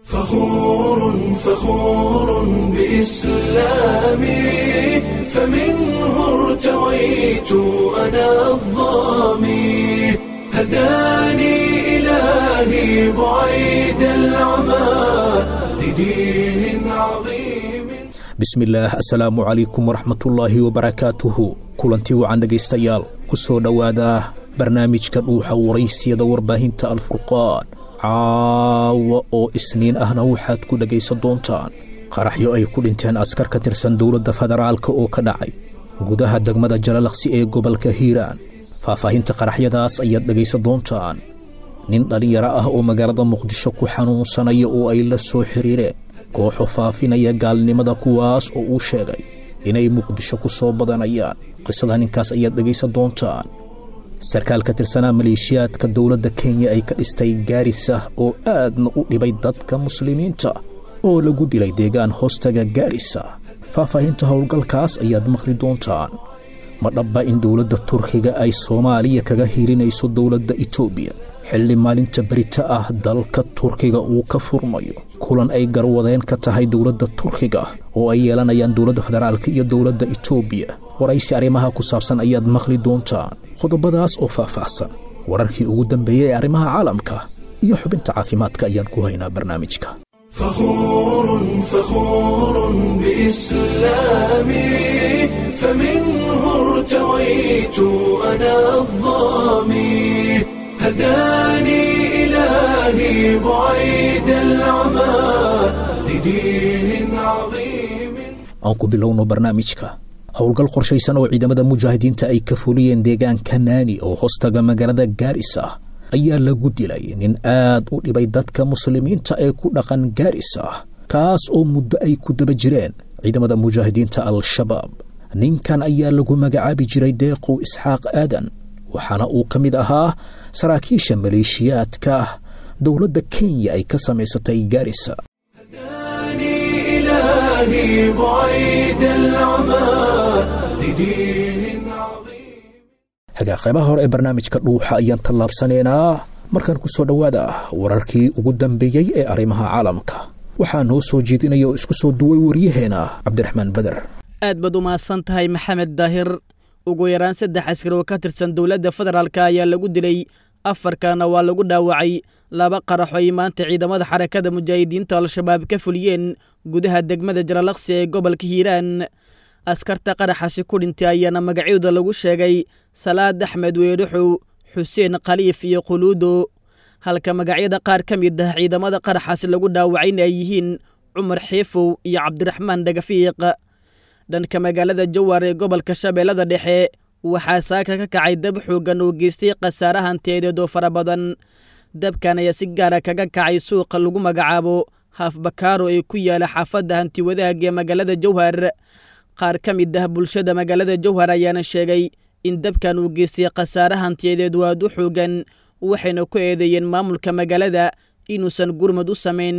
فخور فخور بإسلامي فمنه ارتويت أنا الظامي هداني إلهي بعيد العمى لدين عظيم bismillaah assalaamu calaykum waraxmatullaahi wabarakaatuhu kulantii wacan dhegaystayaal ku soo dhowaada barnaamijka dhuuxa waraysiyada warbaahinta alfurqaan caawa oo isniin ahna waxaad ku dhegaysan doontaan qaraxyo ay ku dhinteen askar ka tirsan dowladda federaalka oo ka dhacay gudaha degmada jalalaqsi ee gobolka hiiraan faahfaahinta qaraxyadaas ayaad dhegaysan doontaan nin dhallinyaro ah oo magaalada muqdisho ku xanuunsanaya oo ay la soo xiriireen kooxo faafinaya gaalnimada kuwaas oo uu sheegay inay muqdisho ku soo badanayaan qisada ninkaas ayaad dhegaysan doontaan sarkaal ka tirsanaa maleeshiyaadka dowladda kenya ay ka dhistay gaarisa oo aadna u dhibay dadka muslimiinta oo lagu dilay deegaan hoostaga gaarisa faahfaahinta howlgalkaas ayaad maqli doontaan ma dhabba in dowladda turkiga ay soomaaliya kaga hirinayso dowladda etoobiya xilli maalinta berita ah dalka turkiga uu ka furmayo kulan ay garwadeen ka tahay dowladda turkiga oo ay yeelanayaan dowladda federaalka iyo dowladda etoobiya waraysi arrimaha ku saabsan ayaad maqli doontaan qodobadaas oo faahfaahsan wararkii ugu dambeeyey ee arrimaha caalamka iyo xubinta caafimaadka ayaan ku haynaa barnaamijka فخور فخور بإسلامي فمنه ارتويت أنا الظامي هداني إلهي بعيد العمى لدين عظيم aan ku bilowno barnaamijka howlgal qorshaysan oo ciidamada mujaahidiinta ay ka fuliyeen deegaanka naani oo hoostaga magaalada gaarisa ayaa lagu dilay nin aad u dhibay dadka muslimiinta ee ku dhaqan gaarisa kaas oo muddo ay ku daba jireen ciidamada mujaahidiinta al-shabaab ninkan ayaa lagu magacaabi jiray deeqow isxaaq aadan waxaana uu ka mid ahaa saraakiisha maleeshiyaadka dowladda kenya ay ka samaysatay gaarisa هداني إلهي بعيد العمى لدين عظيم hagaa qaybaha hore ee barnaamijka dhuuxa ayaan tallaabsanaynaa markaan ku soo dhowaada wararkii ugu dambeeyey ee arrimaha caalamka waxaa noo soo jeedinaya oo isku soo duway waryaheena cabdiraxmaan beder aad baad u mahadsan tahay maxamed daahir ugu yaraan saddex askar oo ka tirsan dowladda federaalk ayaa lagu dilay afarkana waa lagu dhaawacay laba qaraxo ay maanta ciidamada xarakada mujaahidiinta al-shabaab ka fuliyeen gudaha degmada jalalaqsi ee gobolka hiiraan askarta qaraxaasi ku dhintay ayaana magacyooda lagu sheegay salaad axmed weedhaxow xuseen khaliif iyo quluudo halka magacyada qaar ka mid ah ciidamada qaraxaasi lagu dhaawacayna ay yihiin cumar xiifow iyo cabdiraxmaan dhagafiiq dhanka magaalada jawar ee gobolka shabeellada dhexe waxaa saaka ka kacay dab xooggan oo geystay khasaare hanteedeed oo fara badan dabkan ayaa si gaara kaga kacay suuqa lagu magacaabo haafbakaaro ee ku yaala xaafadda hantiwadaag ee magaalada jawhar qaar ka mid ah bulshada magaalada jawhar ayaana sheegay in dabkan uu geystay khasaare hantiyadeed waad u xoogan waxayna ku eedeeyeen maamulka magaalada inuusan gurmad u samayn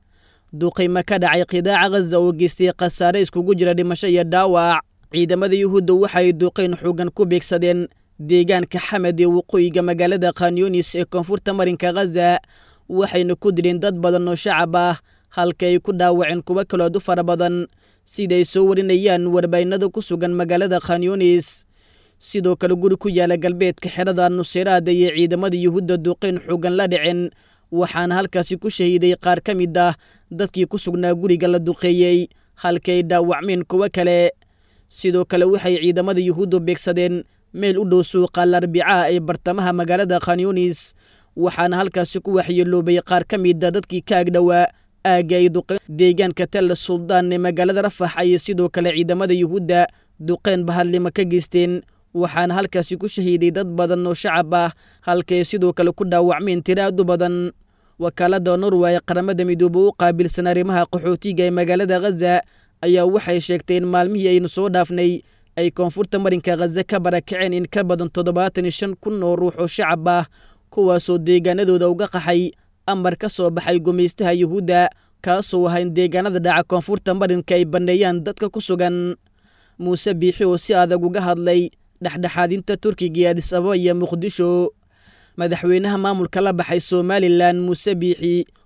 duqayma ka dhacay qidaaca khaza oo geystay khasaare iskugu jira dhimasho iyo dhaawac ciidamada yuhuudda waxay duqayn xoogan ku beegsadeen deegaanka xamed ee waqooyiga magaalada khanyunis ee koonfurta marinka khaza waxayna ku dileen dad badan oo shacab ah halka ay ku dhaawaceen kuwo kalood u fara badan siday soo warinayaan warbaynada ku sugan magaalada khanyunis sidoo kale guri ku yaala galbeedka xerada nuseyraada iyo ciidamada yuhuudda duqayn xoogan la dhicin waxaana halkaasi ku shahiiday qaar ka mid ah dadkii ku sugnaa guriga la duqeeyey halka ay dhaawacmeen kuwo kale sidoo kale waxay ciidamada yuhuuddu beegsadeen meel u dhow suuqa larbicaha ee bartamaha magaalada khanyunis waxaana halkaasi ku waxyeeloobay qaar ka mida dadkii ka agdhowaa aagga ay duqeen deegaanka tella suldaan ee magaalada rafax ayay sidoo kale ciidamada yuhuudda duqeen bahadlimo ka geysteen waxaana halkaasi ku shahiiday dad badan oo shacab ah halkaay sidoo kale ku dhaawacmeen tiraadu badan wakaalada norway qaramada midoobe u qaabilsan arrimaha qaxootiga ee magaalada khaza ayaa waxay sheegtay in maalmihii aynu soo dhaafnay ay koonfurta marinka khaza ka barakaceen in ka badan toddobaatan iyo shan kun oo ruux oo shacab ah kuwaasoo deegaanadooda uga qaxay amar ka soo baxay gumaystaha yuhuudda kaasoo ahaa in deegaanada dhaca koonfurta marinka ay banneeyaan dadka ku sugan muuse biixi oo si adag uga hadlay dhexdhexaadinta turkiga iyo adis ababa iyo muqdisho madaxweynaha maamulka la baxay somalilan muuse biixi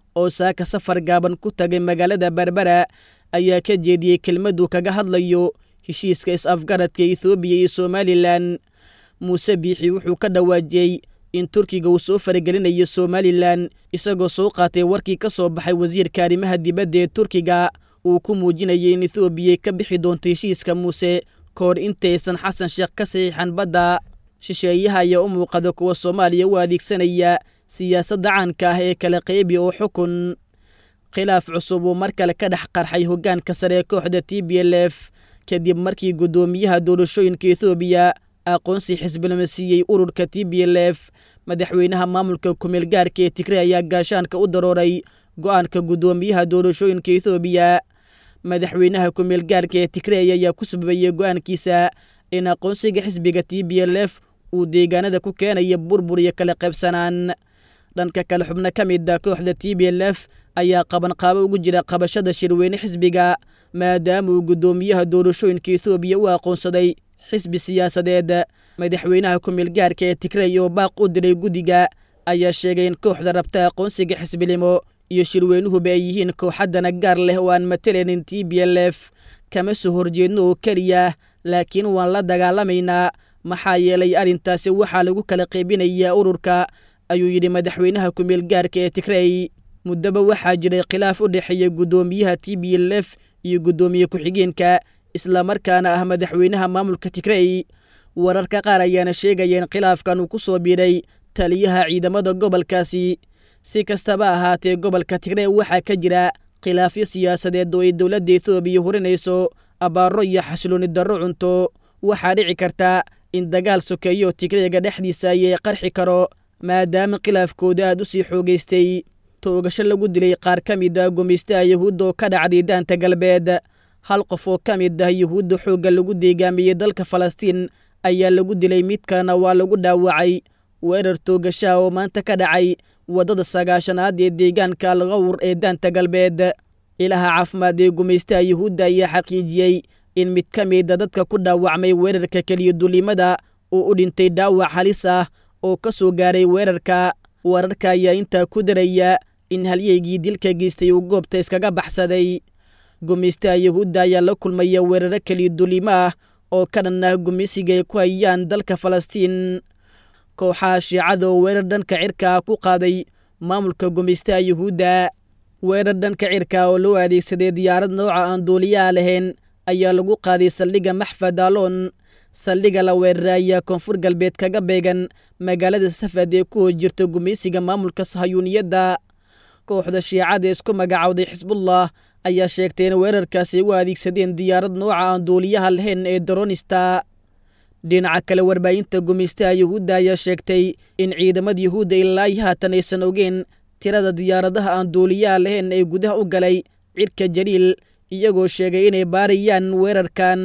oo saaka safar gaaban ku tagay magaalada berbera ayaa ka jeediyey kelmaduu kaga hadlayo heshiiska is-afgaradka ethoobiya iyo somalilan muuse biixi wuxuu ka dhawaajiyey in turkiga uu soo faragelinayo somalilan isagoo soo qaatay warkii ka soo baxay wasiirka arrimaha dibadda ee turkiga uu ku muujinayay in ethoobiya ka bixi doonto heshiiska muuse ka hor intaysan xasan sheekh ka saxiixan badda shisheeyaha ayaa u muuqada kuwa soomaaliya u adeegsanaya siyaasadda caanka ah ee kala qaybi oo xukun khilaaf cusub uu mar kale ka dhex qarxay hoggaanka sare ee kooxda t b l f kadib markii guddoomiyaha doorashooyinka ethoobiya aqoonsi xisbilama siiyey ururka t b l f madaxweynaha maamulka kumeel gaarka ee tigre ayaa gaashaanka u darooray go'aanka guddoomiyaha doorashooyinka ethoobiya madaxweynaha kumeel gaarka ee tigreey ayaa ku sababayey go'aankiisa in aqoonsiga xisbiga t b l f uu deegaanada ku keenaya burbur iyo kala qaybsanaan dhanka kale xubno ka mid a kooxda t b l f ayaa qabanqaabo ugu jira qabashada shirweyne xisbiga maadaama uu guddoomiyaha doorashooyinka ethoobiya u aqoonsaday xisbi siyaasadeed madaxweynaha kumeel gaarka ee tigrey oo baaq u diray guddiga ayaa sheegay in kooxda rabta aqoonsiga xisbilimo iyo shirweynuhuba ay yihiin kooxaddana gaar leh oo aan matalanin t b l f kama soo horjeedno oo keliya laakiin waan la dagaalamaynaa maxaa yeelay arrintaasi waxaa lagu kala qaybinayaa ururka ayuu yidhi madaxweynaha kumeel gaarka ee tigrey muddaba waxaa jiray khilaaf u dhexeeya guddoomiyaha t b l f iyo guddoomiye ku-xigeenka islamarkaana ah madaxweynaha maamulka tigrey wararka qaar ayaana sheegaya in khilaafkan uu ku soo biiray taliyaha ciidamada gobolkaasi si kastaba ahaatee gobolka tigrey waxaa ka jira khilaafyo siyaasadeed oo ay dowladda ethoobiya hurinayso abaaro iyo xasilooni darro cunto waxaa dhici karta in dagaal sokeeyo tigreega dhexdiisa ayay qarxi karo maadaama khilaafkooda aad u sii xoogaystay toogasho lagu dilay qaar ka mid ah gumaystaha yuhuudda oo ka dhacday daanta galbeed hal qof oo ka mid ah yuhuudda xoogga lagu deegaamiyey dalka falastiin ayaa lagu dilay midkana waa lagu dhaawacay weerar toogashaha oo maanta ka dhacay waddada sagaashanaad ee deegaanka alqawr ee daanta galbeed ilaha caafimaad ee gumaystaha yuhuudda ayaa xaqiijiyey in mid ka mida dadka ku dhaawacmay weerarka keliya dulimada uu u dhintay dhaawac halis ah oo ka soo gaaray weerarka wararka ayaa intaa ku daraya in halyeygii dilka geystay uu goobta iskaga baxsaday gumaystaha yuhuudda ayaa la kulmaya weeraro keliya dulimo ah oo ka dhan ah gumaysiga ay ku hayaan dalka falastiin kooxaha shiicada oo weerar dhanka cirka ah ku qaaday maamulka gumaystaha yuhuudda weerar dhanka cirka oo loo adeegsaday diyaarad nooca aan duuliyaha lahayn ayaa lagu qaaday saldhigga maxfad aloon saldhigga la weeraray ayaa koonfur galbeed kaga beegan magaalada safad ee ku hor jirta gumaysiga maamulka sahayuuniyadda kooxda shiicada ee isku magacowday xisbullah ayaa sheegtay in weerarkaasi u adeegsadeen diyaarad nooca aan duuliyaha lahayn ee daronista dhinaca kale warbaahinta gumaystaha yuhuudda ayaa sheegtay in ciidamada yuhuudda ilaa haatan aysan ogeen tirada diyaaradaha aan duuliyaha lahayn ee gudaha u galay cirka jaliil iyagoo sheegay inay baarayaan weerarkan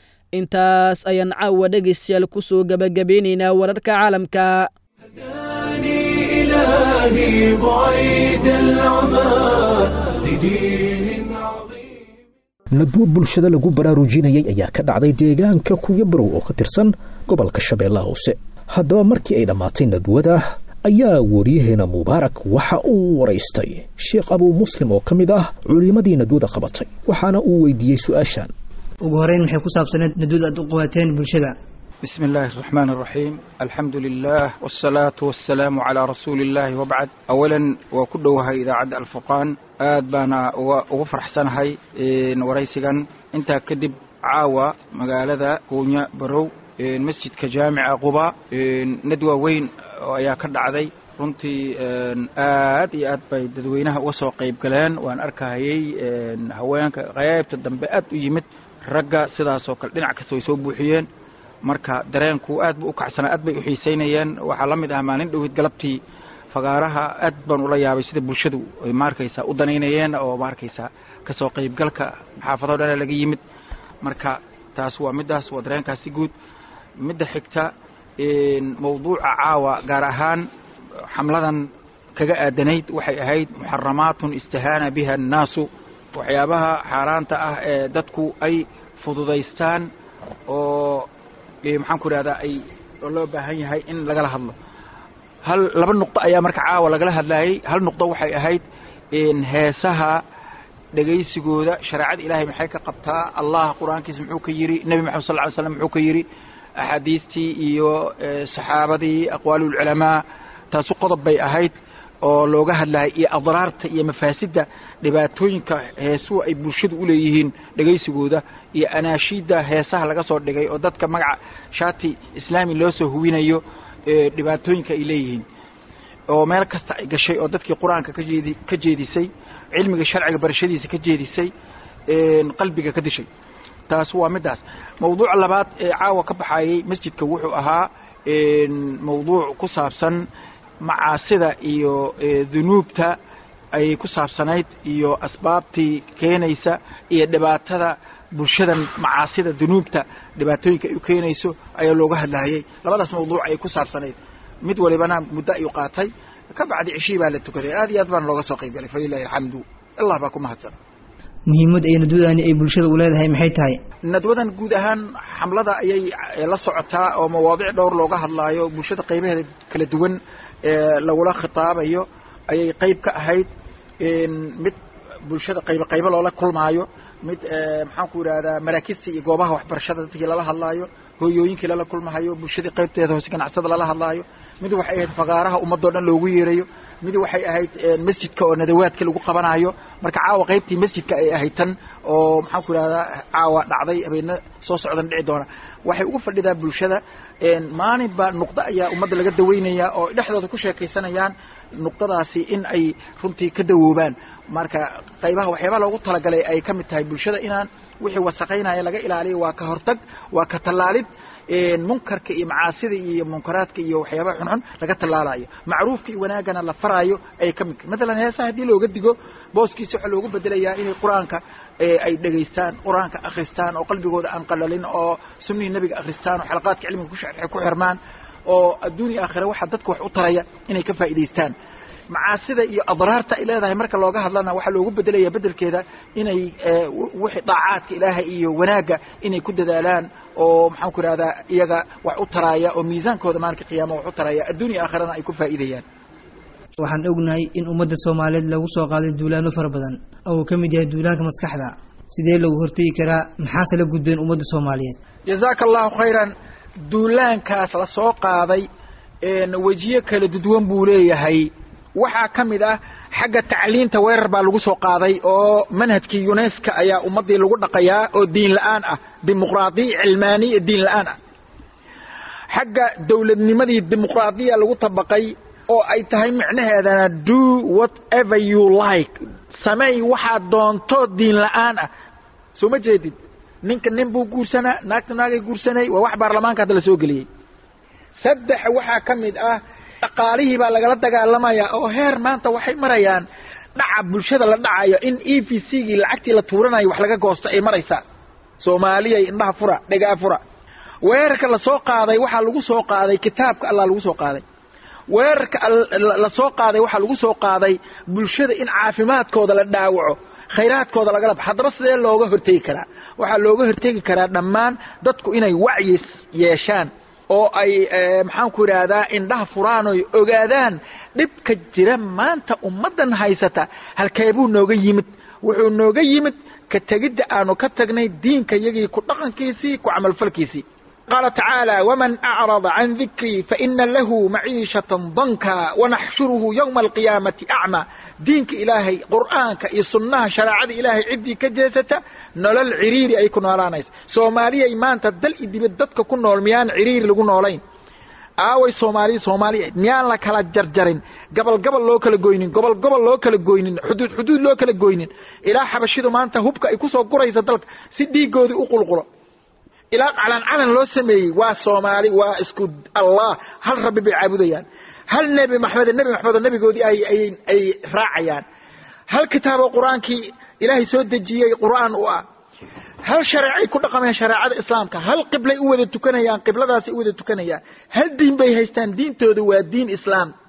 intaas ayaan caawa dhegaystayaal ku soo gabagabeynaynaa wararka caalamka هداني إلهي بعيد العمى لدين عظيم nadwo bulshada lagu baraarujinayay ayaa ka dhacday deegaanka kuyabarow oo ka tirsan gobolka shabeellaha hoose haddaba markii ay dhammaatay nadwada ayaa wariyaheena mubaarak waxa uu waraystay sheekh abuu muslim oo ka mid ah culimmadii nadwada qabatay waxaana uu weydiiyey su-aashan ugu horeyn maxay ku saabsaneed nadwada aad u qabateen bulshada بسم الله الرحمن الرحيم الحمد لله والصلاة والسلام على رسول الله وبعد أولا وكدوها إذا عد الفقان آد بانا وفرح سنهي وريسيغان انت كدب عاوة مقالة كونيا برو مسجد كجامع قباء ندوة وين ayaa ka dhacday runtii aad iyo aad bay dadweynaha uga soo qayb galeen waan arkahayey haweenka qaybta dambe aad u yimid ragga sidaasoo kale dhinac kasta way soo buuxiyeen marka dareenku aad bu u kacsanaa aad bay u xiisaynayeen waxaa la mid ah maalin dhowid galabtii fagaaraha aad baan ula yaabay sida bulshadu ay maarkaysaa u danaynayeen oo maarkaysaa kasoo qaybgalka xaafado dhana laga yimid marka taas waa middaas waa dareenkaasi guud midda xigta mawduuca caawa gaar ahaan xamladan kaga aadanayd waxay ahayd muxaramaatun istahaana biha annaasu waxyaabaha xaaraanta ah ee dadku ay fududaystaan oo maxaan ku idhahdaa ay loo baahan yahay in lagala hadlo hal laba nuqdo ayaa marka caawa lagala hadlayay hal nuqdo waxay ahayd heesaha dhegaysigooda shareecada ilaahay maxay ka qabtaa allah qur-aankiisa muxuu ka yidhi nebi maxamed sal ly slam muxuu ka yidhi axaadiistii iyo saxaabadii aqwaalulculamaa taasu qodob bay ahayd oo looga hadlayay iyo adraarta iyo mafaasidda dhibaatooyinka heesuhu ay bulshadu u leeyihiin dhegaysigooda iyo anaashiidda heesaha laga soo dhigay oo dadka magaca shaati islaami loo soo huwinayo dhibaatooyinka ay leeyihiin oo meel kasta ay gashay oo dadkii qur-aanka kajeedi ka jeedisay cilmiga sharciga barashadiisa ka jeedisay qalbiga ka dishay taas waa middaas mawduuca labaad ee caawa ka baxayay masjidka wuxuu ahaa mawduuc ku saabsan macaasida iyo dunuubta ayay ku saabsanayd iyo asbaabtii keenaysa iyo dhibaatada bulshadan macaasida dunuubta dhibaatooyinka ay u keenayso ayaa looga hadlahayay labadaas mawduuc ayay ku saabsanayd mid walibana muddo ayuu qaatay ka bacdi cishii baa la tukaday aad iyo aad baana looga soo qayb galay falilahi alxamdu allah baa ku mahadsan muhiimad ay nadwadani ay bulshada u leedahay maxay tahay nadwadan guud ahaan xamlada ayay la socotaa oo mawaadic dhowr looga hadlaayo bulshada qaybaheeda kala duwan lagula khitaabayo ayay qayb ka ahayd mid bulshada qaybo qaybo loola kulmaayo mid maxaanku yidhahdaa maraakista iyo goobaha waxbarashada dadkii lala hadlaayo hooyooyinkii lala kulmahayo bulshadii qaybteeda hoose ganacsada lala hadlaayo mid waxay ahayd fakaaraha ummadoo dhan loogu yeerayo mid waxay ahayd masjidka oo nadawaadka lagu qabanayo marka caawa qaybtii masjidka ay ahayd tan oo maxaanku yidhahdaa caawa dhacday habeena soo socdan dhici doona waxay ugu fadhidaa bulshada maalinba nuqdo ayaa ummadda laga daweynaya oo dhexdooda ku sheekaysanayaan nuqdadaasi in ay runtii ka dawoobaan marka qaybaha waxyaabaha loogu talagalay ay ka mid tahay bulshada inaan wixii wasaqaynaya laga ilaaliyo waa ka hortag waa ka tallaalid munkarka iyo macaasida iyo munkaraadka iyo waxyaabaha xunxun laga tallaalayo macruufka iyo wanaagana la faraayo ay ka mid matalan heesaha haddii looga digo booskiisa waxaa loogu bedelayaa inay qur-aanka ay dhegaystaan qur-aanka akhristaan oo qalbigooda aan qalalin oo sunnihii nebiga akhristaan oo xalaqaadka cilmiga ku xirmaan oo adduun iyo aakhira waxa dadka wax u taraya inay ka faa'idaystaan macaasida iyo adraarta ay leedahay marka looga hadlana waxaa loogu bedelaya bedelkeeda inay wixii daacaadka ilaahay iyo wanaagga inay ku dadaalaan oo maxaan ku ihahdaa iyaga wax u taraaya oo miisaankooda maalinka qiyaama wax u taraya adduun iyo aakhirana ay ku faa'iidayaan waxaan ognahay in ummadda soomaaliyeed lagu soo qaaday duulaano fara badan oo uu ka mid yahay duulaanka maskaxda sidee lagu hortegi karaa maxaase la gudbeen ummadda soomaaliyeed jazaaka allahu khayran duulaankaas la soo qaaday wejiyo kala duduwan buu leeyahay waxaa ka mid ah xagga tacliinta weerar baa lagu soo qaaday oo manhajkii uneska ayaa ummaddii lagu dhaqayaa oo diin la-aan ah dimuqraadiya cilmaaniya diin la-aan ah xagga dowladnimadii dimuqraadiya lagu tabaqay oo ay tahay micnaheedana do whatever you like sameey waxaad doonto diin la-aan ah soo ma jeedid ninka nin buu guursanaa naagta naagay guursanay waa wax baarlamaanka hadda la soo geliyey saddex waxaa ka mid ah dhaqaalihii baa lagala dagaalamayaa oo heer maanta waxay marayaan dhaca bulshada la dhacayo in e v c gii lacagtii la tuuranayo wax laga goosto ay maraysaa soomaaliyay indhaha fura dhegaa fura weerarka lasoo qaaday waxaa lagu soo qaaday kitaabka allah lagu soo qaaday weerarka lasoo qaaday waxaa lagu soo qaaday bulshada in caafimaadkooda la dhaawaco khayraadkooda lagala ba haddaba sidee looga hortegi karaa waxaa looga hortegi karaa dhammaan dadku inay wacyi yeeshaan oo ay maxaanku idhaahdaa indhaha furaan oy ogaadaan dhibka jira maanta ummaddan haysata halkeebuu nooga yimid wuxuu nooga yimid ka tegidda aanu ka tagnay diinka yagii ku dhaqankiisii ku camalfalkiisii qaala tacaala waman acrada can dikrii faina lahu maciishatan danka wanaxshuruhu yowma alqiyaamati acma diinka ilaahay qur'aanka iyo sunnaha shareecada ilaahay ciddii ka jeesata nolol ciriiri ay ku noolaanaysa soomaaliyay maanta dal i dibad dadka ku nool miyaan ciriiri lagu noolayn aaway soomaaliya soomaaliya miyaan la kala jarjarin gobol gobol loo kala goynin gobol gobol loo kala goynin xuduud xuduud loo kala goynin ilaa xabashidu maanta hubka ay kusoo guraysa dalka si dhiigoodii u qulqulo ilaa calan calan loo sameeyey waa soomaali waa isku allah hal rabbi bay caabudayaan hal nebi maxamed nebi maxamed oo nebigoodii ay ay ay raacayaan hal kitaaboo qur-aankii ilaahay soo dejiyey qur'aan u ah hal shareecay ku dhaqamayaan shareecada islaamka hal qiblay u wada tukanayaan qibladaasay u wada tukanayaan hal diin bay haystaan diintooda waa diin islaam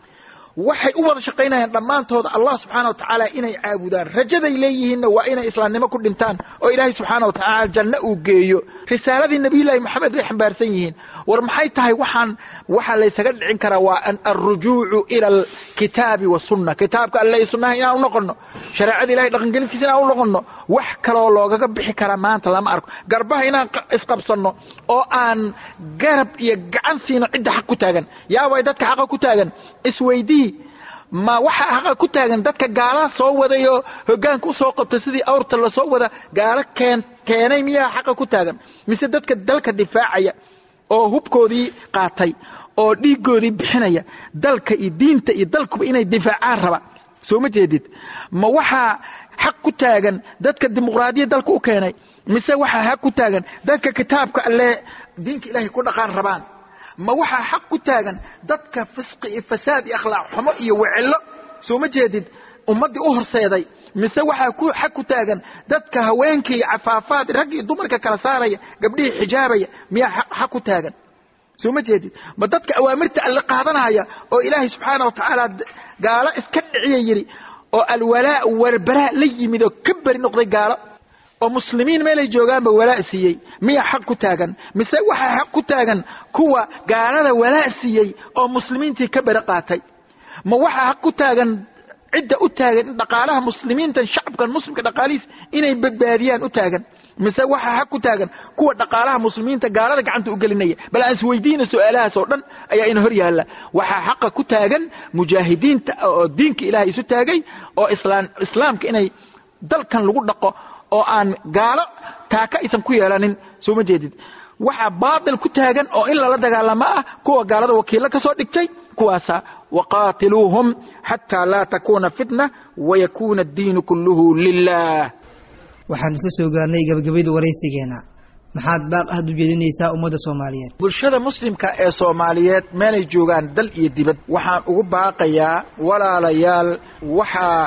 waxay u wada shaqaynayaan dhammaantooda allah subxaana wa tacaala inay caabudaan rajaday leeyihiinna waa inay islaamnimo ku dhintaan oo ilaahay subxaana wa tacaala janno uu geeyo risaaladii nabiyullaahi moxamed bay xambaarsan yihiin war maxay tahay waxaan waxaa laysaga dhicin karaa waa an alrujuucu ila alkitaabi wasunna kitaabka alle iyo sunnaha inaan u noqonno shareecada ilahay dhaqangelintiisa inaan u noqonno wax kaloo loogaga bixi karaa maanta lama arko garbaha inaan isqabsanno oo aan garab iyo gacan siino cidda xaq ku taagan yaa way dadka xaqa ku taagan isweydii ma waxaa xaqa ku taagan dadka gaalaha soo wadayoo hogaanka usoo qabta sidii awrta lasoo wada gaalo keen keenay miyaa xaqa ku taagan mise dadka dalka difaacaya oo hubkoodii qaatay oo dhiigoodii bixinaya dalka iyo diinta iyo dalkuba inay difaacaan raba soo ma jeedid ma waxaa xaq ku taagan dadka dimuqraadiya dalka u keenay mise waxaa xaq ku taagan dadka kitaabka alle diinka ilaahay ku dhaqaan rabaan ma waxaa xaq ku taagan dadka fisqi iyo fasaad iyo akhlaaq xumo iyo wecelo soo ma jeedid ummaddii u horseeday mise waxaa ku xaq ku taagan dadka haweenkii iyo cafaafaad rag iyo dumarka kala saaraya gabdhihii xijaabaya miyaa xaq ku taagan soo ma jeedid ma dadka awaamirta alle qaadanaya oo ilaahay subxaana wa tacaala gaalo iska dhiciya yidhi oo alwalaa walbaraa la yimid oo ka beri noqday gaalo oo muslimiin meelay joogaanba walaa siiyey miyaa xaq ku taagan mise waxaa xaq ku taagan kuwa gaalada walaa siiyey oo muslimiintii ka beri qaatay ma waxaa xaq ku taagan cidda u taagan in dhaqaalaha muslimiintan shacabkan muslimka dhaqaalihiis inay badbaadiyaan u taagan mise waxaa xaq ku taagan kuwa dhaqaalaha muslimiinta gaalada gacanta u gelinaya bal aan isweydiina su-aalahaas oo dhan ayaa ina hor yaalla waxaa xaqa ku taagan mujaahidiinta oo diinka ilaahay isu taagay oo islaan islaamka inay dalkan lagu dhaqo oo aan gaalo taaka aysan ku yeelanin soo ma jeedid waxaa baatil ku taagan oo in lala dagaalamo ah kuwa gaalada wakiillo ka soo dhigtay kuwaasa waqaatiluuhum xataa laa takuuna fitna wayakuuna addiinu kulluhu lilah waxaan isla soo gaarnay gabagabada waraysigeena maxaad baaq ahad u jeedinaysaa ummadda soomaaliyeed bulshada muslimka ee soomaaliyeed meelay joogaan dal iyo dibad waxaan ugu baaqayaa walaalayaal waxaa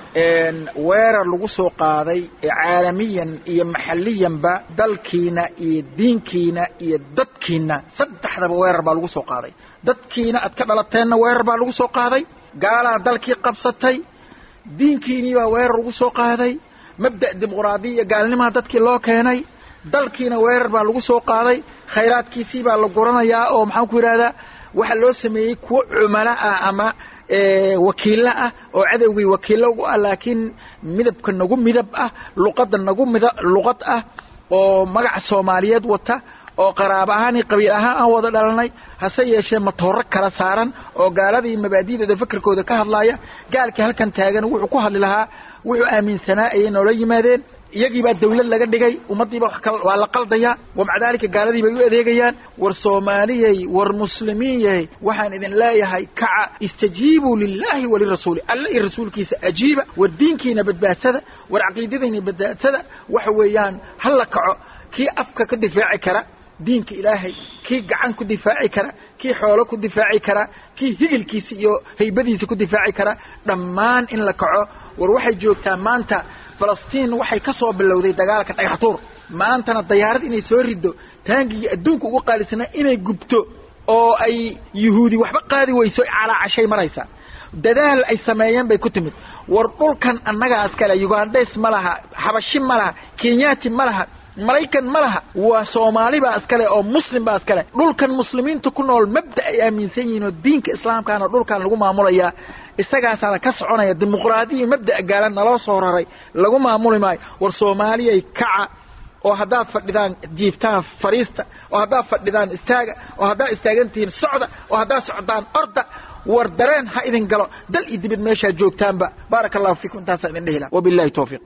weerar lagu soo qaaday caalamiyan iyo maxalliyanba dalkiina iyo diinkiina iyo dadkiina saddexdaba weerar baa lagu soo qaaday dadkiina aad ka dhalateenna weerar baa lagu soo qaaday gaalaa dalkii qabsatay diinkiinii baa weerar lagu soo qaaday mabda' dimuqraadiya iyo gaalnimaha dadkii loo keenay dalkiina weerar baa lagu soo qaaday khayraadkiisii baa la guranayaa oo maxaan ku yidhahdaa waxaa loo sameeyey kuwo cumalo ah ama wakiillo ah oo cadowgii wakiillo ugu ah laakiin midabka nagu midab ah luqadda nagu mida luqad ah oo magaca soomaaliyeed wata oo qaraabo ahaan iyo qabiil ahaan aan wada dhalanay hase yeeshee matooro kala saaran oo gaaladii mabaadi'dooda fakerkooda ka hadlaaya gaalkii halkan taagan wuxuu ku hadli lahaa wuxuu aaminsanaa ayay noola yimaadeen iyagii baa dawlad laga dhigay ummaddiiba waa la qaldayaa wa maca daalika gaaladii bay u adeegayaan war soomaaliyey war muslimiin yahay waxaan idin leeyahay kaca istajiibuu lilaahi walirasuuli alle iyo rasuulkiisa ajiiba war diinkiina badbaadsada war caqiidadiina badbaadsada waxa weeyaan ha la kaco kii afka ka difaaci kara diinka ilaahay kii gacan ku difaaci kara kii xoolo ku difaaci kara kii higilkiisa iyo haybadiisa ku difaaci kara dhammaan in la kaco war waxay joogtaa maanta falastiin waxay ka soo bilowday dagaalka dhagaxtuur maantana dayaarad inay soo riddo taangigii adduunka ugu qaalisnaa inay gubto oo ay yuhuudi waxba qaadi weyso calaacashay maraysaa dadaal ay sameeyeen bay ku timid war dhulkan annagaas kale ugandhes ma laha xabashi ma laha kenyaati ma laha maraykan ma laha waa soomaali baa iskale oo muslim baa iskale dhulkan muslimiinta ku nool mabda ay aaminsan yihiin oo diinka islaamkaana dhulkan lagu maamulayaa isagaasaana ka soconaya dimuqraadiya mabda'a gaalan naloo soo raray lagu maamuli maayo war soomaaliyay kaca oo haddaad fadhidaan jiiftaan fariista oo haddaad fadhidaan istaaga oo haddaad istaagan tihiin socda oo haddaad socdaan orda war dareen ha idin galo dal iyo dibid meeshaad joogtaanba baaraka allahu fiikum intaasaan idin dhihi laha wabillahi towfiiq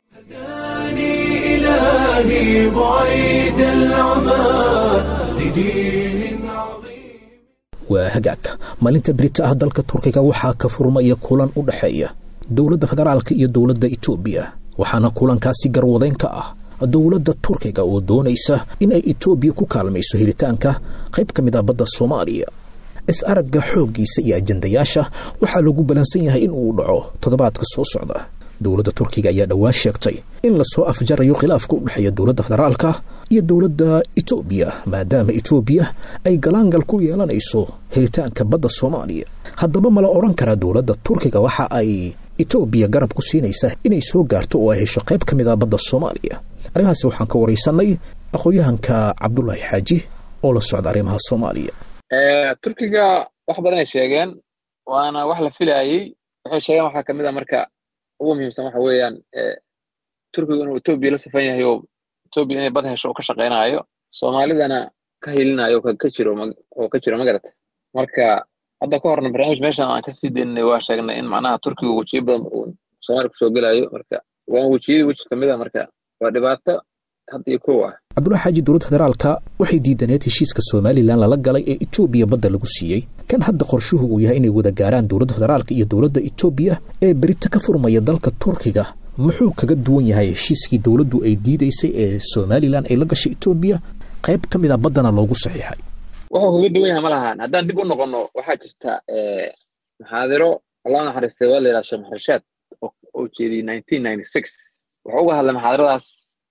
إلهي بعيد العمى لدين عظيم waa hagaag maalinta berita ah dalka turkiga waxaa ka furmaya kulan u dhexeeya dowladda federaalka iyo dowladda etoobiya waxaana kulankaasi garwadeyn ka ah dowladda turkiga oo doonaysa in ay etoobiya ku kaalmayso helitaanka qayb ka mid ah badda soomaaliya is-aragga xooggiisa iyo ajandayaasha waxaa lagu balansan yahay in uu dhaco toddobaadka soo socda dowladda turkiga ayaa dhowaan sheegtay in lasoo afjarayo khilaafka u dhexeeya dowladda federaalka iyo dowladda etoobiya maadaama etoobiya ay galaangal ku yeelanayso helitaanka badda soomaaliya haddaba mala odhan karaa dowladda turkiga waxa ay etoobiya garab ku siinaysaa inay soo gaarto oo ay hesho qayb ka mid ah badda soomaaliya arrimahaasi waxaan ka waraysanay aqoon-yahanka cabdulaahi xaaji oo la socda arrimaha soomaaliya turkiga wax badan ay sheegeen waana wax la filaayey waxay sheegeen waxaa kamid a marka ugu muhiimsan waxa weeyaan turkigu inuu etoobiya la safan yahay oo etoobiya inay bad hesho oo ka shaqaynaayo soomaalidana ka hilinayo ka jiro oo ka jiro magarata marka hadda ka horna barnaamij meeshan aan kasii daynay waa sheegnay in macnaha turkiga wejiyo badan uu soomaaliya kusoo gelayo marka waa wejiyadii weji kamid a marka waa dhibaato hadda iyo kow ah cabdullahi xaaji dowladda federaalka waxay diidaneed heshiiska somalilan lala galay ee etoobiya badda lagu siiyey kan hadda qorshuhu uu yahay inay wada gaaraan dowladda federaalka iyo dowladda etoobiya ee berito ka furmaya dalka turkiga muxuu kaga duwan yahay heshiiskii dowladdu ay diidaysay ee somalilan ay la gashay etoobiya qayb ka mid a baddana loogu saxiixay wuxuu kaga duwan yahay ma lahan haddaan dib u noqonno waxaa jirta maxaadiro allah naxariistay waa la yidhaha sheekh maxarshaad oo jeediyey nineteen ninety six wuxuu uga hadlay maxaadiradaas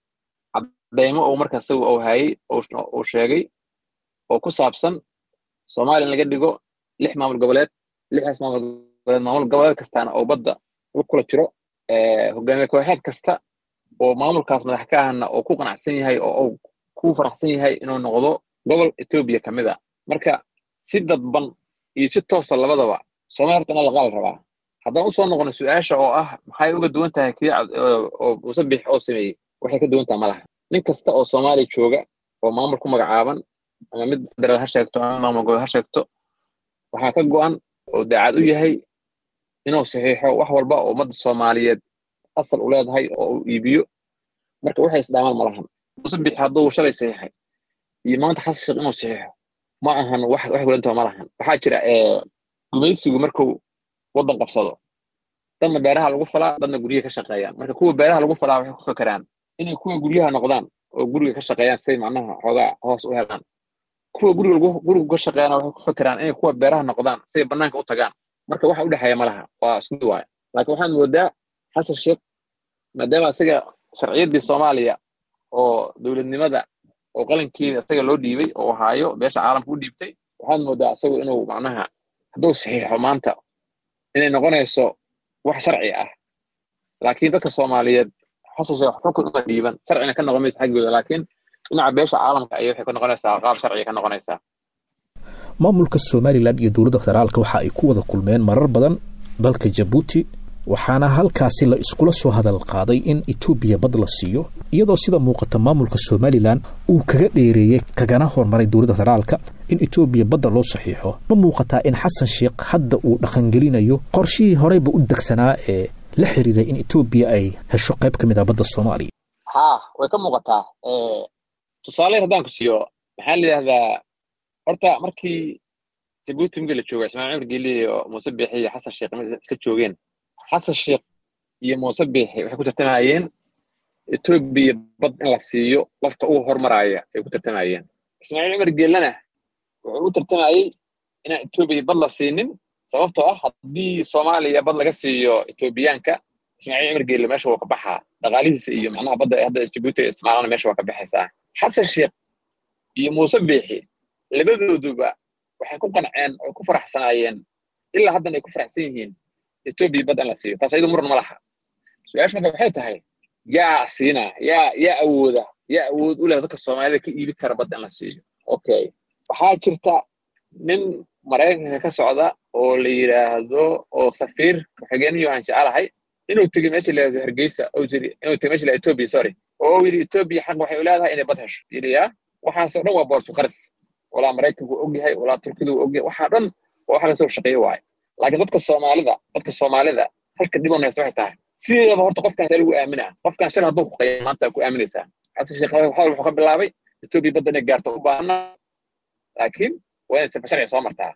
cadaymo uu marka isagu uu hayay uu sheegay oo ku saabsan soomaaliya in laga dhigo lix maamul goboleed lixdaas maamul goboleed maamul goboleed kastaana oo badda u kula jiro hogaamiye kooxeed kasta oo maamulkaas madax ka ahna oo ku qanacsan yahay oo uu ku faraxsan yahay inuu noqdo gobol etoobiya ka mid a marka si dadban iyo si toosa labadaba soomaaliya horta in la qaal rabaa haddaan usoo noqono su-aasha oo ah maxay uga duwan tahay kii oo musabix oo sameeyey waxay ka duwan tahay malaha nin kasta oo soomaaliya jooga oo maamul ku magacaaban ama mid federaal ha sheegto ama maamul gobol ha sheegto waxaa ka go'an oo daacad u yahay inuu saxiixo wax walba oo ummadda soomaaliyeed asal u leedahay oo uu iibiyo marka waxay isdhaamaan malahan musabix hadduu shalay saxiixay iyo maanta xasan sheekh inuu saxiixo ma ahan wax wax welantaho malahan waxaa jira gumaysigu markuu waddan qabsado dadna beeraha lagu falaa dadna guryaha ka shaqeeyaan marka kuwa beeraha lagu falaa waxay ku fekeraan inay kuwa guryaha noqdaan oo guriga ka shaqeeyaan say macnaha xoogaa hoos u helaan kuwa guriga gurigu ka shaqeeyana waxay ku fekeraan inay kuwa beeraha noqdaan say bannaanka u tagaan marka waxa u dhexeeya malaha waa isku waaya laakiin waxaad moodaa xasan sheekh maadaama isaga sharciyaddii soomaaliya oo dowladnimada oo qalinkeeda isaga loo dhiibay oo haayo beesha caalamka u dhiibtay waxaad moodaa isagu inuu macnaha hadduu saxiixo maanta inay noqonayso wax sharci ah laakiin dadka soomaaliyeed xasan sheekh xukun uma dhiiban sharcina ka noqon maysa xaggooda laakiin dhinaca beesha caalamka ayay waxay ka noqonaysaa qaab sharciga ka noqonaysaa maamulka somalilan iyo dowladda federaalka waxa ay ku wada kulmeen marar badan dalka jabuuti waxaana halkaasi la iskula soo hadal qaaday in etoobiya bad la siiyo iyadoo sida muuqata maamulka somalilan uu kaga dheereeyey kagana hormaray dowladda federaalka in etoobiya badda loo saxiixo ma muuqataa in xasan sheekh hadda uu dhaqangelinayo qorshihii horeyba u degsanaa ee la xiriiray in etoobiya ay hesho qayb ka mid ah badda soomaaliya haa way ka muuqataa tusaale haddaan ku siiyo maxaa la yidhahdaa horta markii jabuuti migi la jooga ismaaciil cumar geeli iyo muuse biixi iyo xasan sheekh isla joogeen xasan sheekh iyo muuse biixi waxay ku tartamayeen etoobiya bad in la siiyo qofka ugu hormaraya ay ku tartamayeen ismaaciil cumar geelana wuxuu u tartamayey inaan etoobiya bad la siinin sababtoo ah haddii soomaaliya bad laga siiyo etoobiyaanka ismaaciil cumar geelle meesha waa ka baxaa dhaqaalihiisa iyo macnaha badda hadda jabuuti ay isticmaalana meesha waa ka baxaysaa xasan sheekh iyo muuse biixi labadooduba waxay ku qanceen oo ku faraxsanaayeen ilaa haddana ay ku faraxsan yihiin etoobiya bad in la siiyo taas ayadu muran ma laha su-aasha marka waxay tahay yaa siina yaa yaa awooda yaa awood u leh dadka soomaalida ka iibi kara bad in la siiyo okay waxaa jirta nin maraykanka ka socda oo la yidhaahdo oo safiir ku-xigeenyo aan jecelahay inuu tegey meesha la yidhahdo hargeysa oo jiri inuu tegey meesha la etoobiya sorry oo uu yidhi etoobiya xaq waxay u leedahay inay bad hesho yidhi yaa waxaasoo dhan waa boorsu qaris walaa maraykanku og yahay walaa turkidu og yahay waxaa dhan waa wax lasoo shaqeeye waaye laakiin dadka soomaalida dadka soomaalida halka dhibon haysta waxay tahay sideedaba horta qofkan see lagu aaminaa qofkan shal hadduu ku qaya maanta ku aaminaysaa xasan sheekh hadal wuxuu ka bilaabay etoobiya badda inay gaarto u baahana laakiin waa inay sifa sharci soo martaa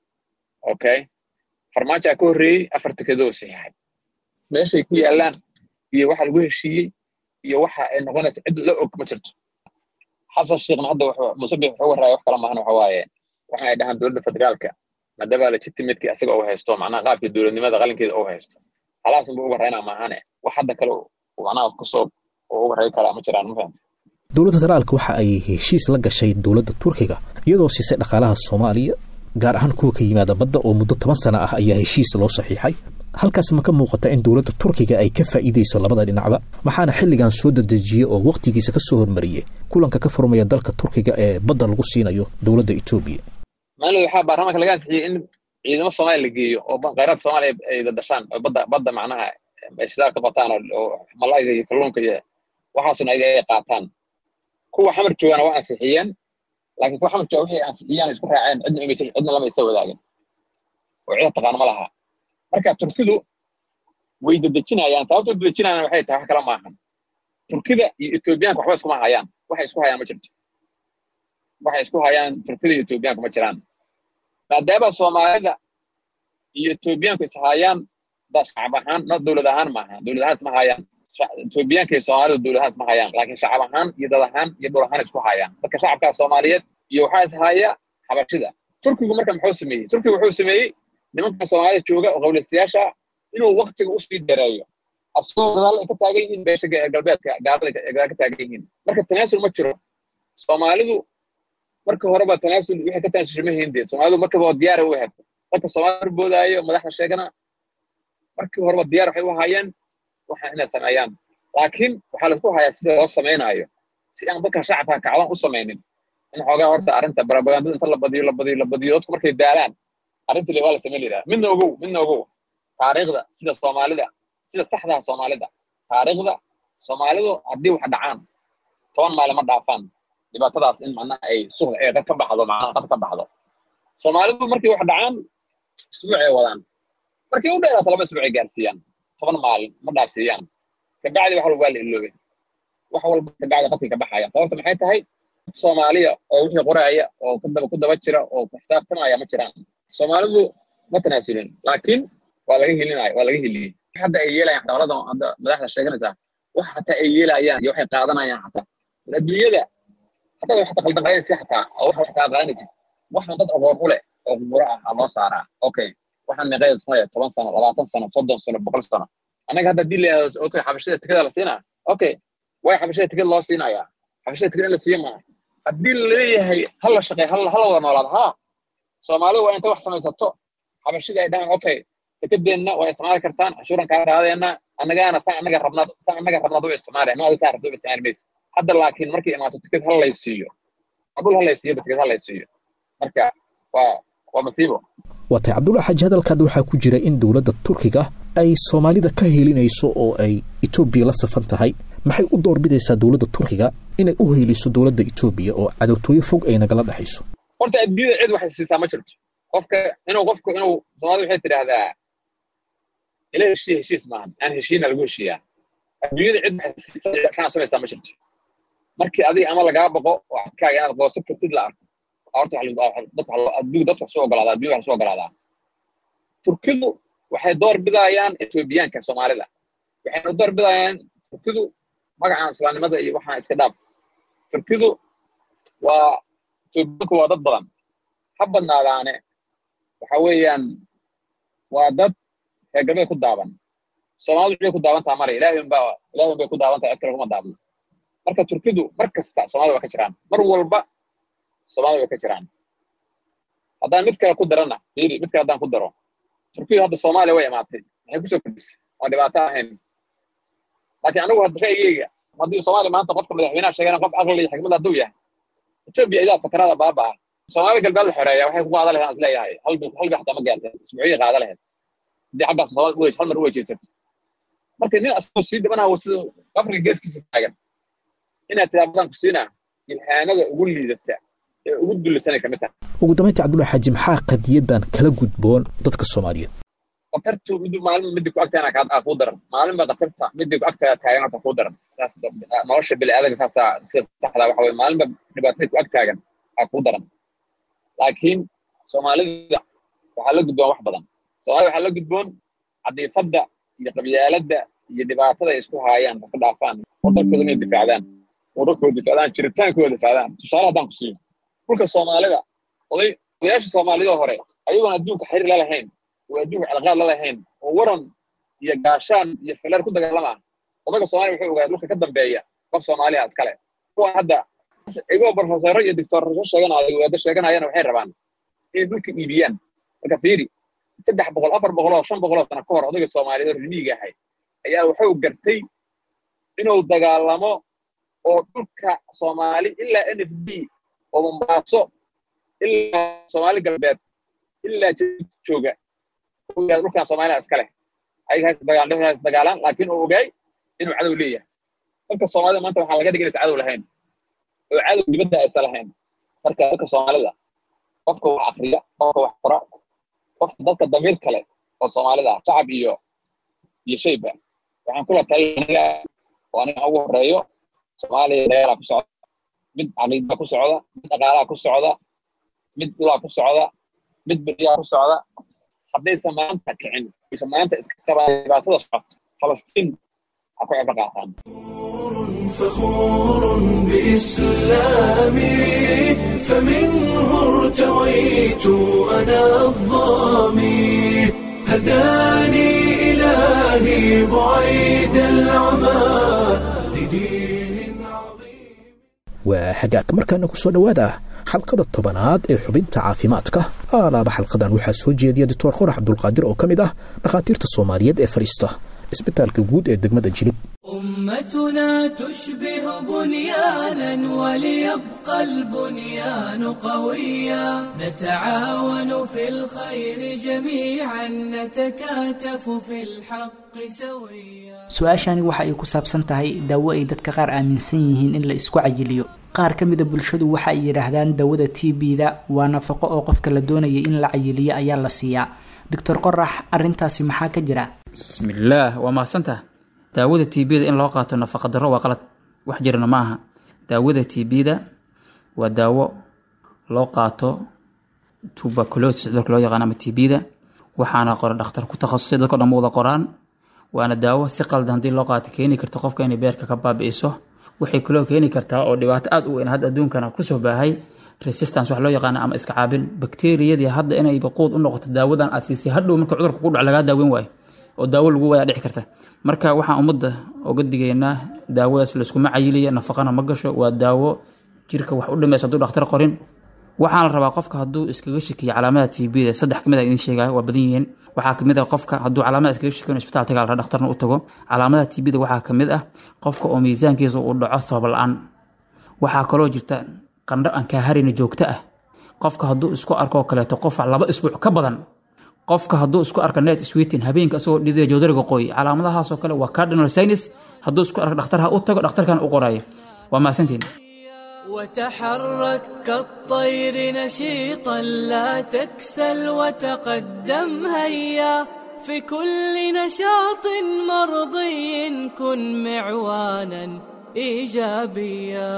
okay farmaajaa ka horreeyey afar tikadoo saxiixay meeshay ku yaallaan iyo waxa lagu heshiiyey iyo waxa ay noqonaysa cid la og ma jirto xasan sheekhna hadda wuxuu musabix wuxuu warraaya wax kala maahan waxa waaye waxa ay dhahaan dowladda federaalka maadaama legitimateki asaga uu haysto macnaha qaabkii dowladnimada qalinkeeda uu haysto halaasunba uga raynaa maahane wax hadda kale macnaha kasoo oo uga ray karaa ma jiraan ma fahamta dowladda federaalka waxa ay heshiis la gashay dowladda turkiga iyadoo siisay dhaqaalaha soomaaliya gaar ahaan kuwa ka yimaada badda oo muddo toban sana ah ayaa heshiis loo saxiixay halkaas ma ka muuqata in dowladda turkiga ay ka faa'iidayso labada dhinacba waxaana xilligan soo dedejiyey oo wakhtigiisa ka soo hormariyey kulanka ka furmaya dalka turkiga ee badda lagu siinayo dowladda etoobiya maalin waxaa baarlamaanka laga ansixiyey in ciidamo soomaaliya la geeyo oo khayraadka soomaaliya ay dadashaan oo badda badda macnaha ay shidaal ka bataan oo malayga iyo kalluunka iyo waxaasuna ay qaataan kuwa xamar joogana waa ansixiyeen laakiin kuwa xamar jooga waxay ansixiyaan isku raaceen cidna imaysa cidna lama isa wadaagin oo cida taqaano ma laha marka turkidu way dedejinayaan sababta dedejinayaan waxay tahay wax kale maahan turkida iyo etoobiyaanka waxba iskuma hayaan waxay isku hayaan ma jirto waxay isku hayaan turkida iyo etoobiyaanka ma jiraan maadaama soomaalida iyo etoobiyaanku is hayaan da shacab ahaan no dowlad ahaan maaha dowlad ahaan isma hayaan etoobiyaanka iyo soomaalida dowlad ahaan isma hayaan laakiin shacab ahaan iyo dad ahaan iyo dhul ahaan isku hayaan dadka shacabkaa soomaaliyeed iyo waxaa is haya xabashida turkigu marka muxuu sameeyey turkigu wuxuu sameeyey nimanka soomaalida jooga oo qawlaystayaasha inuu waktiga usii dheereeyo asagoo gadaal ay ka taagan yihiin beesha galbeedka gaalada gadaal ka taagan yihiin marka tanaasul ma jiro soomaalidu marka horeba tanaasul wixii ka tanaasusha ma hindee soomaalidu markaba diyaara u ahayd dadka soomaalida boodaayo madaxda sheegana markii horeba diyaar waxay u hayeen waxa inay sameeyaan laakiin waxaa laisku hayaa sida loo samaynaayo si aan dadka shacabka kacdan u samaynin in xoogaa horta arrinta barabagandada inta la badiyo la badiyo la badiyo dadku markay daalaan arrintii waa la samayn lahaa midna ogow midna ogow taariikhda sida soomaalida sida saxdaha soomaalida taariikhda soomaalidu haddii wax dhacaan toban maalin ma dhaafaan dhibaatadaas in macnaha ay suq ee dad ka baxdo macnaha dad ka baxdo soomaalidu markay wax dhacaan isbuuc ay wadaan markay u dheeraato laba isbuuc ay gaarsiiyaan toban maalin ma dhaafsiiyaan kabacdi wax walba waa la iloobay wax walba kabacdi qadkay ka baxayaan sababta maxay tahay soomaaliya oo wixii qoraaya oo kudaba ku daba jira oo ku xisaabtamaya ma jiraan soomaalidu ma tanaasulin laakiin waa laga helinaya waa laga heliyey hadda ay yeelayaan dowladda hadda madaxda sheeganaysaa wax hataa ay yeelayaan iyo waxay qaadanayaan hataa adduunyada hataa wax qaldan qaadaysa hataa oo wax wax qaadanaysid waxaan dad aqoon u leh oo gumuro ah aa loo saaraa okay waxaan meeqeed ismaya toban sano labaatan sano soddon sano boqol sano annaga hadda hadii layihahdo okay xabashada tikada la siinaa okay way xabashada tikad loo siinayaa xabashada tikad in la siiya maaha haddii laleeyahay hala shaqey hala hala wada noolaado haa soomaalidu waa intay wax samaysato xabashida ay dhahaan okay tikadeenna waa isticmaali kartaan cashuuran kaa qaadeenna annagaana saa annaga rabnaad saa annaga rabnaad u isticmaalaya ma saa rabto u isticmaali maysa hadda laakiin markay imaato tikad hal lay siiyo dhul hal lay siiyo tikad hal lay siiyo marka waa waa masiibo waatay cabdulla xaaji hadalkaada waxaa ku jira in dowladda turkiga ay soomaalida ka helinayso oo ay etoobiya la safan tahay maxay u doorbidaysaa dowladda turkiga inay u heliso dowladda etoobiya oo cadowtooyo fog ay nagala dhexayso horta adduunyada cid waxay siisaa ma jirto qofka inuu qofku inuu soomaalida waxay tidhaahdaa ila heshiya heshiis maahan aan heshiina lagu heshiiyaa adduunyada cid waxay siisaa kana samaysaa ma jirto markii adiga ama lagaa boqo oo cadkaaga inaad goosan kartid la arko horta adduunka dadku wax soo ogolaadaa adduunya wax soo ogolaadaa turkidu waxay door bidayaan etoobiyaanka soomaalida waxayna door bidayaan turkidu magacan islaamnimada iyo waxaan iska dhaaf turkidu waa etoobiyaanku waa dad badan ha badnaadaane waxa weeyaan waa dad reer galbeed ku daaban soomaalidu waxbay ku daaban taha male ilaahay unbaa ilaahay unbay ku daaban tahay cid kale kuma daabno marka turkidu mar kasta soomaalida waa ka jiraan mar walba soomaalida way ka jiraan haddaan mid kale ku darana fiiri mid kale haddaan ku daro turkidu hadda soomaaliya way imaatay maxay kusoo kordhisay oo dhibaato ahayn laakiin anigu hadda ra'yigeyga haddii soomaaliya maanta qofka madaxweynaha sheegana qof aqli iyo xikmad hadduu yahay etoobiya idaa sakarada baaba ah soomaaliya galbeed la xoreeya waxay ku qaada lahayd isleeyahay halbi halbi xataa ma gaartay isbuuciyay qaada lahayd haddii xaggaas soomaalida uwej hal mar u wejeysato marka nin asagoo sii dhibanaha sida qabriga geeskiisa taagan inaad tiraa badan ku siinaa ilhaanada ugu liidata ee ugu dullisanay kamid tahay ugu dambaynta cabdulla xaaji maxaa qadiyadan kala gudboon dadka soomaaliyeed qatartu mid maalin midii ku agtaana kaa kuu daran maalinba qatarta midii ku agtaa taagan horta kuu daran saas nolosha bini'aadamka saasaa sida saxda waxa weye maalinba dhibaatadii ku ag taagan aa kuu daran laakiin soomaalida waxaa la gudboon wax badan soomaalida waxaa la gudboon cadiifadda iyo qabyaaladda iyo dhibaatada ay isku haayaan ka dhaafaan oo dalkooda inay difaacdaan oo dadkooda difaacdaan jiritaankooda difaacdaan tusaale haddaan ku siiyo dhulka soomaalida oday odayaasha soomaalida hore ayagoon adduunka xiriir la lahayn oo adduunka calaqaad la lahayn oo waran iyo gaashaan iyo fileer ku dagaalamaan odaga soomaaliya wuxuu ogaa dhulka ka dambeeya qof soomaaliya iskale kuwa hadda igoo profesoro iyo doctorasho sheeganayo waado sheeganayana waxay rabaan inay dhulka iibiyaan marka fiiri saddex boqol afar boqol oo shan boqol oo sano ka hor odayga soomaaliyeed oo rimiiga ahay ayaa wuxuu gartay inuu dagaalamo oo dhulka soomaali ilaa n f d oo mombaaso ilaa soomaali galbeed ilaa jid jooga dhulkan soomaaliya iska leh ayaga has dagaalaan laakiin uu ogaay inuu cadow leeyahay dadka soomaalida maanta waxaa laga dhiganaysa cadow lahayn oo cadow dibadda aysan lahayn marka dadka soomaalida qofka wax akriya qofka wax qora qofka dadka damiir kale oo soomaalida ah shacab iyo iyo shayba waxaan kula talinayaa oo aniga ugu horeeyo soomaaliya dagaalaa ku socda mid caqiida ku socda mid dhaqaalaa ku socda mid dhulaa ku socda mid beriyaa ku socda haddaysan maanta kicin aysan maanta iska qabaan dhibaatada socoto falastiin ha ku cibro qaataan فخور بإسلامي فمنه ارتويت أنا الظامي هداني إلهي بعيد العمى لدين عظيم waa hagaag markaana ku soo dhowaada xalqada tobanaad ee xubinta caafimaadka aalaaba xalqadan waxaa soo jeediya doctor qorax cabdulqaadir oo ka mid ah dhakhaatiirta soomaaliyeed ee fadhiista isbitaalka guud ee degmada jilib أمتنا تشبه بنيانا وليبقى البنيان قويا نتعاون في الخير جميعا نتكاتف في الحق سويا su-aashani waxa ay ku saabsan tahay daawo ay dadka qaar aaminsan yihiin in la isku cayiliyo qaar ka mida bulshadu waxa ay yidhaahdaan daawada t b-da waa nafaqo oo qofka la doonaya in la cayiliyo ayaa la siiyaa doctor qorax arintaasi maxaa ka jira bismillaah waa mahadsantaha daawada tbda in loo qaato nafaqa daro waa qalad wax jirana ma aha daawada tbda waa daawo loo qaato tuberculosis cudurka loo yaqaan ama tbda waxaana qora dhakhtar ku takhasusay dadko dhan ma wada qoraan waana daawo si qaldan haddii loo qaato keeni karta qofka inay beerka ka baabi'iso waxay kaloo keeni kartaa oo dhibaato aad u weyn hadda adduunkana kusoo baahay resistance wax loo yaqaana ama iska caabin bakteriyadii hadda inay baquud u noqoto daawadan aad siisay hadhow marka cudurka ku dhac lagaa daaweyn waayo oo daawo lagu wayaa dhici karta marka waxaan ummadda oga digaynaa daawadaas layskuma cayiliya nafaqana ma gasho waa daawo jirka wax u dhimaysa hadduu dhakhtar qorin waxaan la rabaa qofka hadduu iskaga shakiyo calaamada tbda saddex kamid a idin sheegaya waa badan yihiin waxaa kamid ah qofka hadduu calaamada iskaga shakiyo isbitaal tagaa la rabaa dhakhtarna u tago calaamada tbda waxaa kamid ah qofka oo miisaankiisa uu dhaco sabab la-aan waxaa kaloo jirta qandho aan kaa harayna joogto ah qofka hadduu isku arkoo kaleeto qof laba isbuuc ka badan qofka hadduu isku arka net sweetin habeenka isagoo dhidaya joodariga qoy calaamadahaasoo kale waa cardinal sinus hadduu isku arka dhakhtarha u tago dhakhtarkana u qorayo waa mahadsantiin وتحرك كالطير نشيطا لا تكسل وتقدم هيا في كل نشاط مرضي كن معوانا ايجابيا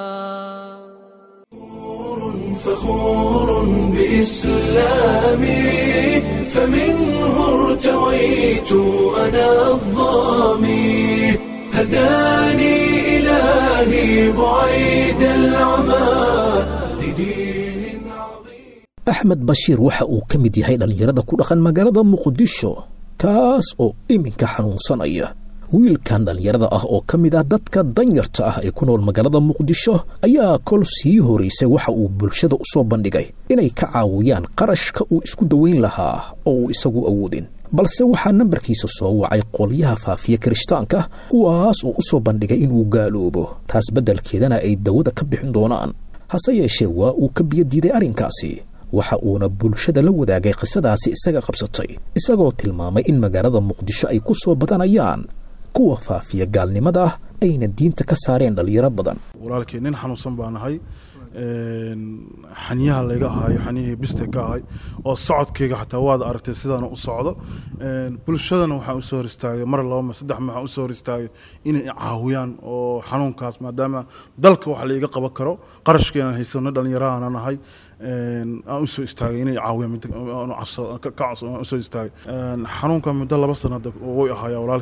فخور بإسلامي فمنه ارتويت أنا الظامي هداني إلهي بعيد العمى لدين عظيم axmed bashiir waxa uu ka mid yahay dhallinyarada ku dhaqan magaalada muqdisho kaas oo iminka xanuunsanaya wiilkan dhallinyarada ah oo ka mid ah dadka danyarta ah ee ku nool magaalada muqdisho ayaa kol sii horeysay waxa uu bulshada u soo bandhigay inay ka caawiyaan qarashka uu isku daweyn lahaa oo uu isagu awoodin balse waxaa nambarkiisa soo wacay qolyaha faafiya kirishtaanka kuwaas oo u soo bandhigay inuu gaaloobo taas beddelkeedana ay dawada ka bixin doonaan hase yeeshee waa uu ka biyo diiday arrinkaasi waxa uuna bulshada la wadaagay qisadaasi isaga qabsatay isagoo tilmaamay in magaalada muqdisho ay ku soo badanayaan kuwa faafiya gaalnimada ah ayna diinta ka saareen dhallinyaro badan walaalkii nin xanuunsan baa nahay xaniyaha layga ahayo xaniyihii biste ka ahay oo socodkayga xataa waad aragtay sidaana u socdo bulshadana waxaan usoo hor istaagay mar laba mar saddex mar waxaan usoo hor istaagay inay caawiyaan oo xanuunkaas maadaama dalka wax laiga qaban karo qarashkeenan haysano dhallinyarahana nahay aan usoo istaagay inay caawiyaan usoo istaagay xanuunka muddo laba sanada way ahaayaa walaalkay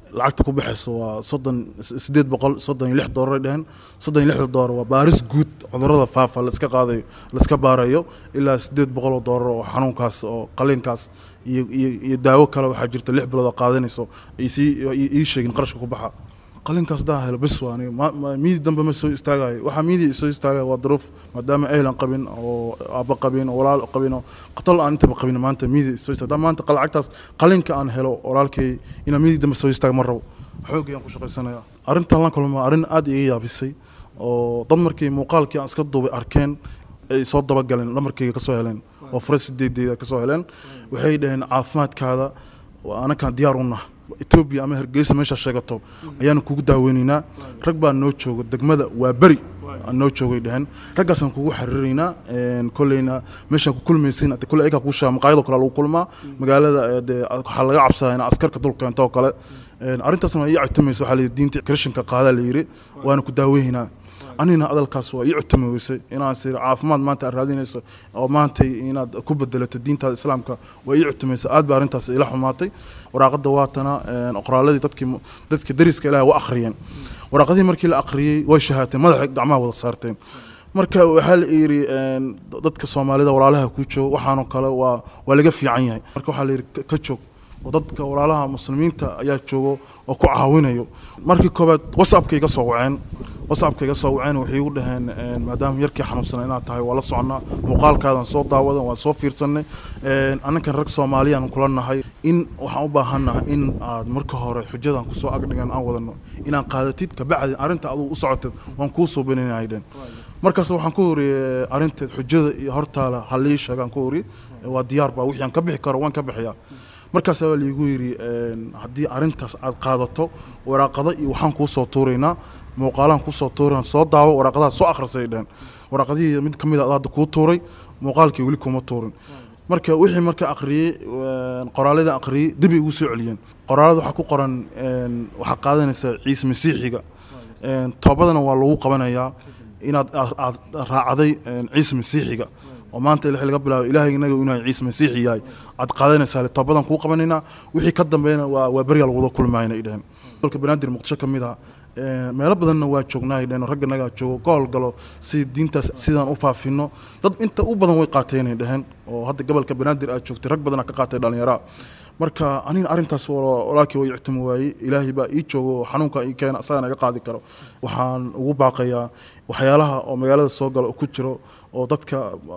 lacagta ku baxayso waa soddon sideed boqol soddon iyo lix doolar ay dheheen soddon iyo lixda doolar waa baaris guud cudurrada faafa la iska qaadayo la iska baarayo ilaa sideed boqol oo doolar oo xanuunkaas oo qaliinkaas iyo iyo iyo daawo kale waxaa jirta lix bilood oo qaadanayso isii ii sheegin qarashka ku baxa qalinkaas daa helo bes waa aniga ma- ma- miidi dambe ma soo istaagayo waxaa miidi soo istaagaya waa duruuf maadaama ehlan qabin oo aabba qabin oo walaal qabin oo qatol aan intaba qabin maanta miidi soo istaaga maanta qal- lacagtaas qalinka aan helo walaalkay inaan miidi dambe soo istaaga ma rabo xoogayaan ku shaqaysanaya arrintan la kulma arrin aad iga yaabisay oo dad markii muuqaalkii aan iska duubay arkeen ay soo dabagaleen lamarkayga ka soo heleen oo fure sideedeeda ka soo heleen waxay dhaheen caafimaadkaada waa anakaan diyaar u naha etoobiya ama hargeysa meeshaa sheegato ayaanu kugu daaweynaynaa rag baa noo jooga degmada waa beri aan noo joogay dheheen raggaasaan kugu xariiraynaa een, kolleyna meeshaan ku kulmaysin ade kolley ayagaa kuu sheega maqaayadoo kale lagu kulmaa magaalada ee, dee waxaa laga cabsadaa in askarka dul keento oo kale Een, arrintaasna waa ii cutamaysa waxaa la yidhi diinta krishanka qaadaa la yidhi waana ku daaweynaa anina adalkaas waa ii cutami weysay inaan sir caafimaad maanta aad raadinayso oo maanta inaad ku bedelato diintaada islaamka waa ii cutamaysa aad baa arrintaas ila xumaatay waraaqada waatana een, qoraaladii dadkii mu- dadka dariska ilaah waa akhriyeen waraaqadii markii la akhriyey way shahaateen madaxa gacmaha wada saarteen marka waxaa la yidhi een, dadka soomaalida walaalaha ku jooga waxaanoo kale waa waa laga fiican yahay marka waxaa la yidhi ka- ka joog oo dadka walaalaha muslimiinta ayaa joogo oo ku caawinayo markii koobaad whatsappka iga soo waceen whatsappka iga soo waceen waxay igu dhaheen een, maadaama yarkii xanuunsanay inaad tahay waa la soconnaa muuqaalkaadan soo daawadan waa soo fiirsanay een, annakan rag soomaaliyaan kula nahay in waxaan u baahannahay in aad marka hore xujadan kusoo agdhigan aan wadano inaan qaadatid kabacdi arrinta adugu u socotid waan kuu soo beninaydeen markaas waxaan ku horiyey arrinteed xujada iyo hortaala halii sheegaan ku hori waa diyaar baa wixii aan ka bixi karo waan ka bixiyaa markaas baa liigu yidhi een, haddii arrintaas aad qaadato waraaqado iyo waxaan kuu soo tuuraynaa muuqaalaan kuu soo tuurayn soo daawo waraaqadaha soo akhrisay dhehen waraaqadihii mid ka mid a hadda kuu tuuray muuqaalkii weli kuma tuurin marka wixii marka akhriyey een, qoraalada akhriyey dib ay igu soo celiyeen qoraalada waxaa ku qoran een, waxaa qaadanaysa ciise masiixiga een, toobadana waa lagu qabanayaa inaad aad aad raacday een, ciise masiixiga oo maanta ilaahay laga bilaabo ilaahay inaga inuu yahay ciise masiixi yahay aad qaadanaysaa le toobadan kuu qabanaynaa wixii ka dambeeyana waa waa beriyaa lagwada kulmaayna ay dheheen gobolka banaadir muqdisho ka mid ah een, meelo badanna waa joognaa ay dheheen oo ragga nagaa joogo gool galo si diintaas sidaan u faafino dad inta u badan way qaateen ay dheheen oo hadda gobolka banaadir aad joogtay rag badanaa ka qaatay dhallinyaraa marka aniga arrintaas wala- walaalkii way ictimi waayey ilaahay baa ii joogo oo xanuunka ii keena asagana iga qaadi karo waxaan ugu baaqayaa waxyaalaha oo magaalada soo gala oo ku jiro oo dadka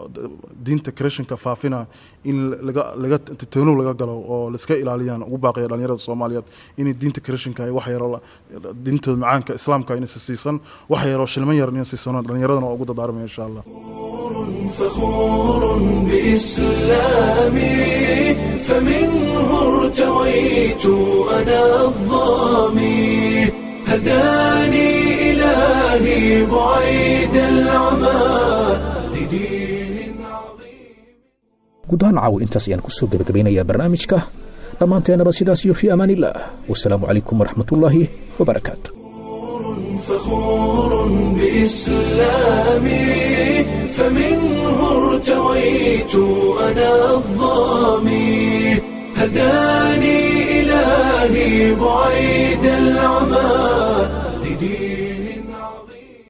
diinta krishanka faafina in laga laga tanow laga galo oo laiska ilaaliyaan ugu baaqaya dhalinyarada soomaaliyeed inay diinta krishanka ay wax yaro la- diintooda macaanka islaamka inaysa siisan wax yaroo shilman yar inay siisan dhalinyaradana waa ugu dadaarmaya insha allah فخور بإسلامي فمنه ارتويت أنا الظامي هداني إلهي بعيد العمى لدين عظيم guud ahaan caawa intaas ayaan kusoo gebagabeynayaa barnaamijka dhammaanteenaba sidaas iyo fii amaan illah wasalaamu calaykum waraxmatullaahi wabarakaatu فخور بإسلامي فمنه ارتويت أنا الظامي هداني إلهي بعيد العمى لدين عظيم